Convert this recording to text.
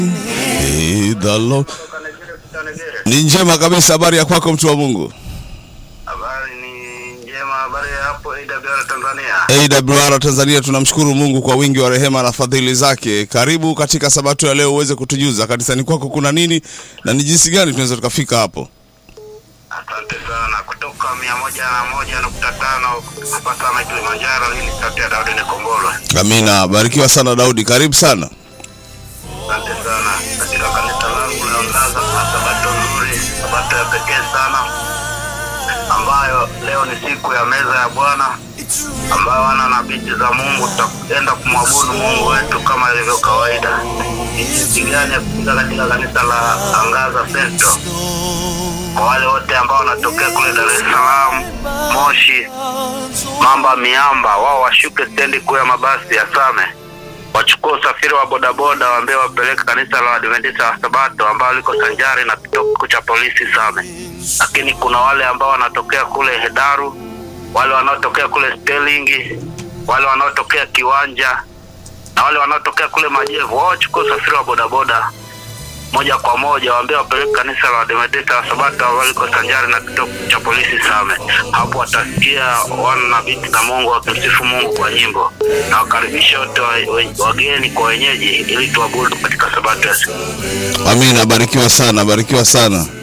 Eh, the Lord. Ni njema kabisa. Habari ya kwako mtu wa Mungu? Habari ni njema. Habari ya hapo AWR Tanzania. AWR Tanzania, tunamshukuru Mungu kwa wingi wa rehema na fadhili zake. Karibu katika sabato ya leo uweze kutujuza kanisani kwako kuna nini na ni jinsi gani tunaweza tukafika hapo. Asante sana. Kutoka mia moja na moja nukta tano hapa sana Kilimanjaro. Hii ni sauti ya Daudi Nikombolwe. Amina, barikiwa sana Daudi, karibu sana. Asante sana. Katika kanisa langu la Angaza kuna sabato nzuri, sabato ya pekee sana ambayo leo ni siku ya meza ya Bwana ambayo wana na binti za Mungu tutaenda kumwabudu Mungu wetu kama ilivyo kawaida. Ni jinsi gani ya kufika katika kanisa la Angaza Festo kwa wale wote ambao wanatokea kule Dar es Salaam, Moshi, Mamba, Miamba, wao washuke stendi kuu ya mabasi ya Same, wachukue usafiri wa bodaboda, waambie wapeleke kanisa la Adventista wa Sabato ambao liko sanjari na kituo kikuu cha polisi Same. Lakini kuna wale ambao wanatokea kule Hedaru, wale wanaotokea kule Sterling, wale wanaotokea Kiwanja na wale wanaotokea kule Majevu, wao wachukue usafiri wa bodaboda moja kwa moja waambie wapeleke kanisa la Adventista wa Sabato ambalo liko sanjari na kituo cha polisi Same. Hapo watasikia wana na binti za Mungu wakimsifu Mungu kwa nyimbo, na wakaribisha wote wa- wa- wageni kwa wenyeji, ili tuabudu katika sabato ya siku. Amina, barikiwa sana, barikiwa sana.